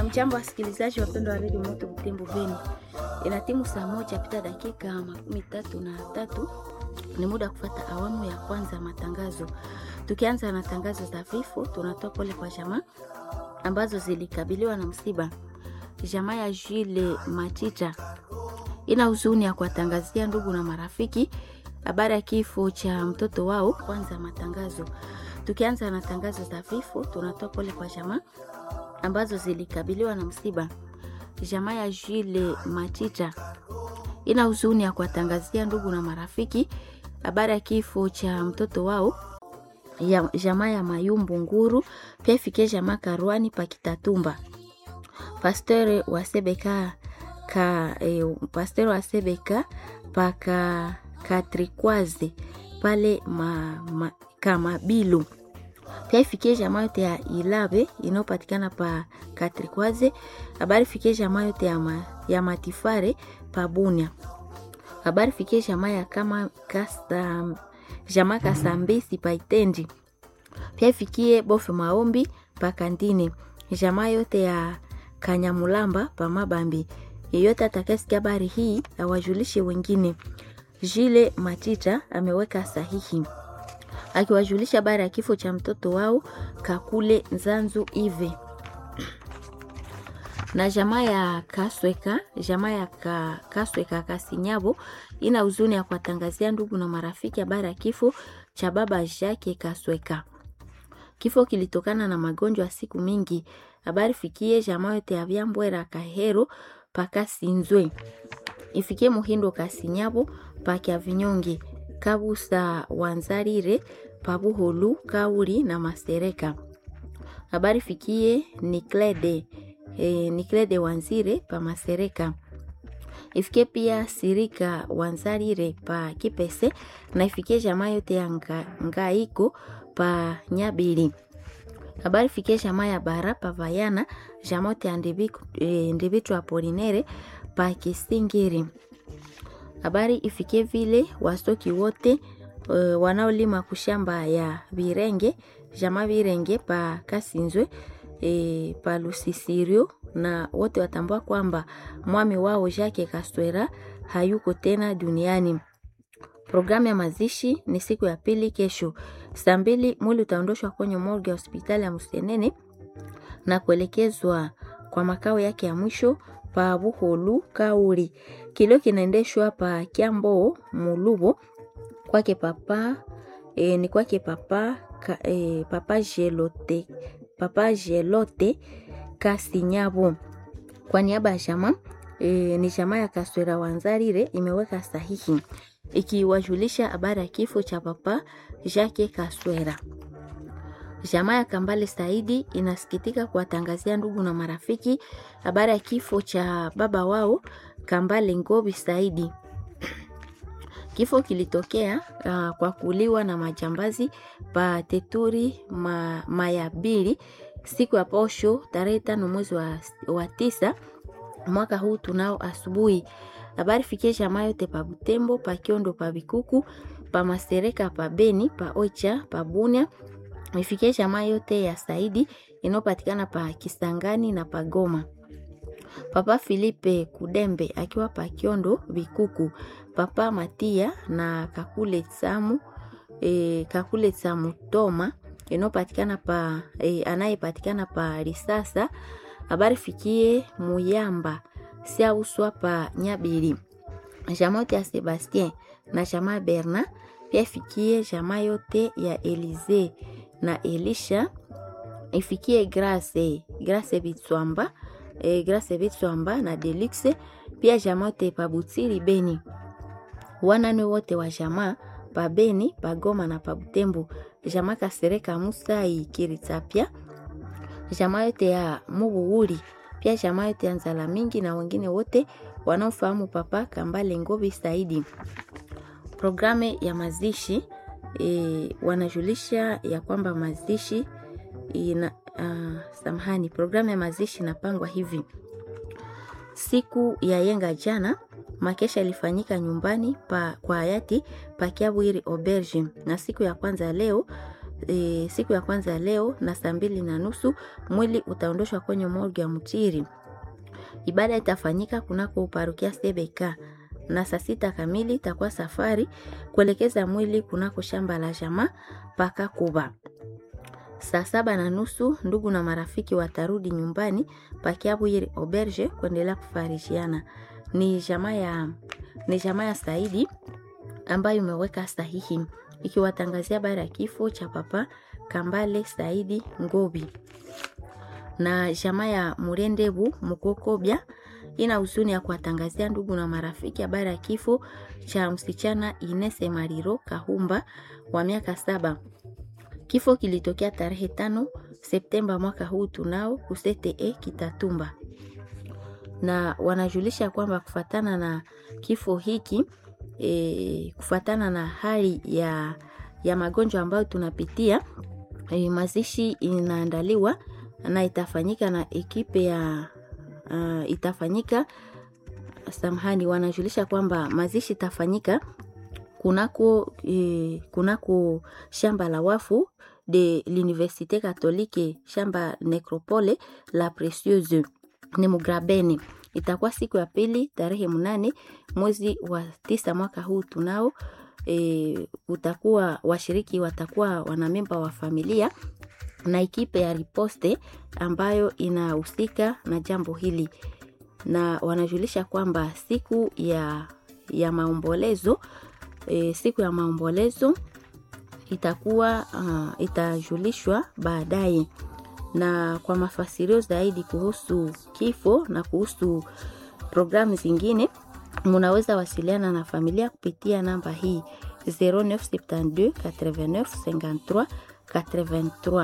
Hamjambo wasikilizaji wapendwa wa redio Moto Butembo Beni, ina timu saa moja pita dakika makumi tatu na tatu. Ni muda wa kufata awamu ya kwanza ya matangazo. Tukianza na tangazo za vifo, tunatoa pole kwa jamaa ambazo zilikabiliwa na msiba. Jamaa ya Jile Matita ina huzuni ya kuwatangazia ndugu na marafiki habari ya kifo cha mtoto wao. Kwanza matangazo, tukianza na tangazo za vifo, tunatoa pole kwa jamaa ambazo zilikabiliwa na msiba. Jamaa ya Jile Matita ina huzuni ya kuwatangazia ndugu na marafiki habari ya kifo cha mtoto wao ya jamaa ya Mayumbu Nguru, pia ifikie jamaa Karwani Pakitatumba. Pasteur wa Sebeka ka eh, pasteur wa Sebeka paka Katrikwaze pale ma, ma, Kamabilu pia ifikie jamaa yote ya Ilabe inayopatikana pa Katrikwaze. Habari fikie jamaa yote ya, ma, ya Matifare pa Bunia. Habari fikie jamaa ya kama kasa, jamaa Kasambesi pa Itendi. Pia ifikie bofe maombi pa Kandine. Jamaa yote ya Kanyamulamba pa Mabambi. Yeyote atakayesikia habari hii awajulishe wengine. Jile Matita ameweka sahihi akiwajulisha habari ya kifo cha mtoto wao Kakule Nzanzu Ive na jamaa ya Kasweka, jamaa ya ka, Kasweka Kasinyabo ina huzuni ya kuwatangazia ndugu na marafiki habari ya kifo cha baba Jacques Kasweka. Kifo kilitokana na magonjwa ya siku mingi. Habari fikie jamaa yote ya Vyambwera Kahero paka Sinzwe, ifikie Muhindo Kasinyabo pakya Vinyonge Kabusa Wanzarire Pabuholu Kauri na Masereka. Habari fikie Niklede e, Niklede Wanzire pa Masereka. Ifikie pia Sirika Wanzarire pa Kipese na ifikie jamaa yote ya nga, Ngaiko pa Nyabili. Habari fikie jamaa ya Bara pa Vayana, jamaa yote ya Ndibitu Apolinere pa Kisingiri. Habari ifikie vile wastoki wote uh, wanaolima kushamba ya Virenge jamaa Virenge pa Kasinzwe e, pa Lusisirio na wote watambua kwamba mwami wao Jacques Kastwera hayuko tena duniani. Programu ya mazishi ni siku ya pili kesho saa mbili. Mwili utaondoshwa kwenye morgue ya hospitali ya Musenene na kuelekezwa kwa makao yake ya mwisho pa Buholu Kauri. Kilio kinaendeshwa pa Kiambo Mulubo kwake papa e, ni kwake papa ka, e, papa Jelote papa Jelote Kasinyabo kwa niaba ya chama e, ni chama ya Kaswera Wanzarire imeweka sahihi ikiwajulisha habari ya kifo cha papa Jacques Kaswera. Jamaa ya Kambale Saidi inasikitika kuwatangazia ndugu na marafiki habari ya kifo cha baba wao Kambale Ngobi Saidi. Kifo kilitokea uh, kwa kuliwa na majambazi pa Teturi ma, Mayabili siku ya posho tarehe tano mwezi wa, wa tisa mwaka huu tunao asubuhi. Habari fikie jamaa yote pa Butembo, pa Kiondo, pa Bikuku, pa Masereka, pa Beni, pa Oicha, pa Bunia ifikie jamaa yote ya Saidi inayopatikana pa Kisangani na pa Goma. Papa Filipe Kudembe akiwa pa Kiondo Bikuku, Papa Matia na Kakule Samu e, Kakule Samu Toma inayopatikana pa e, anayepatikana pa Risasa. Habari fikie Muyamba siauswa pa Nyabili, jamaa yote ya Sebastien na jamaa Berna, pia ifikie jamaa yote ya Elize na Elisha ifikie Grace Grace Bitswamba e, Grace Bitswamba na Delix pia jamaa wote pa Butiri Beni, wanane wote wa jamaa pa Beni pa Goma na pa Butembo, jamaa Kasereka Musai Kiritapia, jamaa yote ya Mubuhuri pia jamaa yote ya Nzala Mingi na wengine wote wanaofahamu papa Kambale Ngobi Saidi. Programu ya mazishi E, wanajulisha ya kwamba mazishi ina uh, samahani, programu ya mazishi inapangwa hivi: siku ya yenga jana makesha ilifanyika nyumbani pa, kwa hayati Pakiabwiri Auberge, na siku ya kwanza leo e, siku ya kwanza leo na saa mbili na nusu mwili utaondoshwa kwenye morgue ya Mtiri. Ibada itafanyika kunako parokia Sebeka na saa sita kamili itakuwa safari kuelekeza mwili kunako shamba la jamaa paka Kuba. Saa saba na nusu ndugu na marafiki watarudi nyumbani pakiabwiri auberge kuendelea kufarishiana. Ni jamaa ya ni jamaa ya Saidi ambayo imeweka sahihi ikiwatangazia habari ya kifo cha papa Kambale Saidi Ngobi na jamaa ya Murendebu Mukokobya ina huzuni ya kuwatangazia ndugu na marafiki habari ya kifo cha msichana Inese Mariro Kahumba wa miaka saba. Kifo kilitokea tarehe tano Septemba mwaka huu tunao kusete Kitatumba, na wanajulisha kwamba kufatana na kifo hiki e, kufatana na hali ya, ya magonjwa ambayo tunapitia e, mazishi inaandaliwa na itafanyika na ekipe ya uh, itafanyika samahani, wanajulisha kwamba mazishi itafanyika kunako, eh, kunako shamba la wafu de l'université catholique shamba necropole la Precieuse ni Mugrabeni. Itakuwa siku ya pili tarehe mnane mwezi wa tisa mwaka huu tunao. E, utakuwa washiriki watakuwa wanamemba wa familia na ekipe ya riposte ambayo inahusika na jambo hili, na wanajulisha kwamba siku ya, ya maombolezo e, siku ya maombolezo itakuwa uh, itajulishwa baadaye. Na kwa mafasirio zaidi kuhusu kifo na kuhusu programu zingine, munaweza wasiliana na familia kupitia namba hii 0972 89 53 83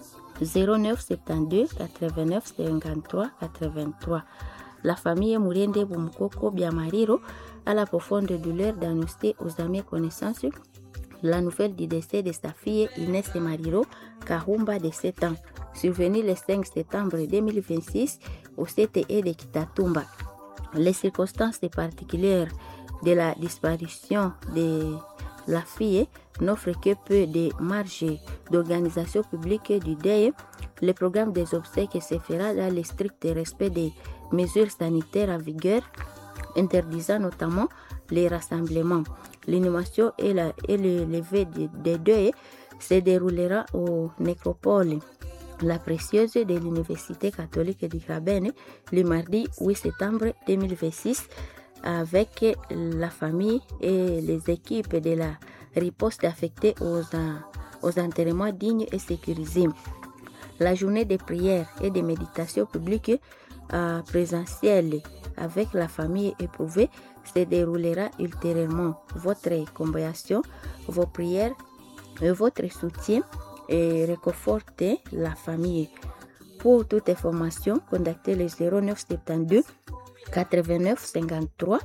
0972 89 53 83. La famille Mouriende Bumkoko Biamariro à la profonde douleur d'annoncer aux amis et connaissances la nouvelle du décès de sa fille Inès Mariro Kahumba de 7 ans, survenu le 5 septembre 2026 au CTE de Kitatumba. Les circonstances particulières de la disparition de la fille n'offrent que peu de marge d'organisation publique du deuil. Le programme des obsèques se fera dans le strict respect des mesures sanitaires en vigueur, interdisant notamment les rassemblements. L'inhumation et, la, et le lever des deuils se déroulera au nécropole La Précieuse de l'Université catholique de Grabene le mardi 8 septembre 2026 avec la famille et les équipes de la riposte affectée aux, aux enterrements dignes et sécurisés. La journée de prière et de méditation publique euh, présentielle avec la famille éprouvée se déroulera ultérieurement. Votre compréhension, vos prières et votre soutien et réconfortez la famille. Pour toute information, contactez le 0972 89 53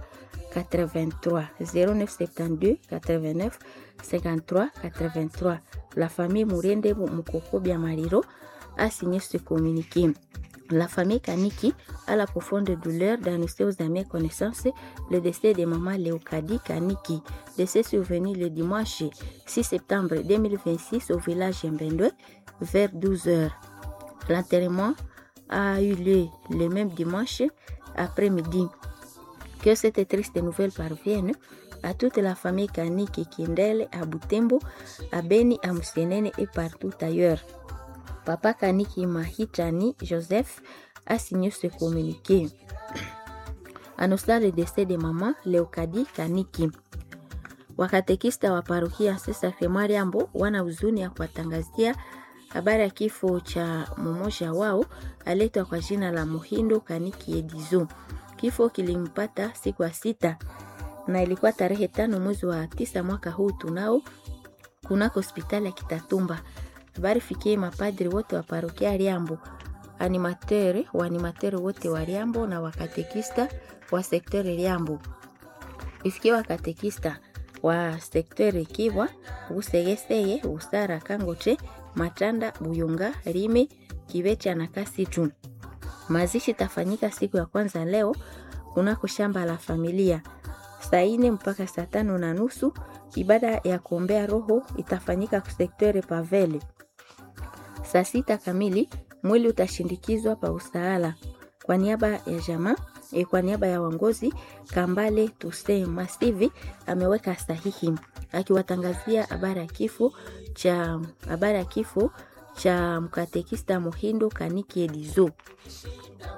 83 0972 89 53 83. La famille Mourende Mukoko Biamariro a signé ce communiqué. La famille Kaniki a la profonde douleur d'annoncer aux amis et connaissances le décès de maman Léocadie Kaniki, décès survenu le dimanche 6 septembre 2026 au village Mbendwe vers 12 heures. L'enterrement a eu lieu le même dimanche après-midi. Que cette triste nouvelle parvienne à toute la famille Kaniki Kindele, à Butembo, à Beni, à Musenene et partout ailleurs. Papa Kaniki Mahitani Joseph a signé ce communiqué. Annonçant le décès de maman Leokadi Kaniki. Wakatekista wa parokia Sacrement Liambo wana huzuni ya kuwatangazia habari ya kifo cha mmoja wao aletwa kwa jina la Muhindo Kaniki Edizo. Kifo kilimpata siku ya sita na ilikuwa tarehe tano mwezi wa tisa mwaka huu tunao kunako hospitali ya Kitatumba. Habari fikie mapadri wote wa parokia Liambo, animateur wa animateur wote wa Liambo na wakatekista wa sekter Liambo. Ifikie wakatekista wa sekter Kibwa, Busegeseye, Busara, Kangoche, Matanda, Buyunga, Rime, Kibecha na Kasitu. Mazishi tafanyika siku ya kwanza leo kunako shamba la familia saa ine mpaka saa tano na nusu. Ibada ya kuombea roho itafanyika kusektere Pavele. Saa sita kamili mwili utashindikizwa pa usaala kwa niaba ya jamaa e, kwa niaba ya wangozi Kambale Tuse Masivi ameweka sahihi akiwatangazia habari ya kifo cha habari ya kifo cha mkatekista Muhindo Kaniki Edizo.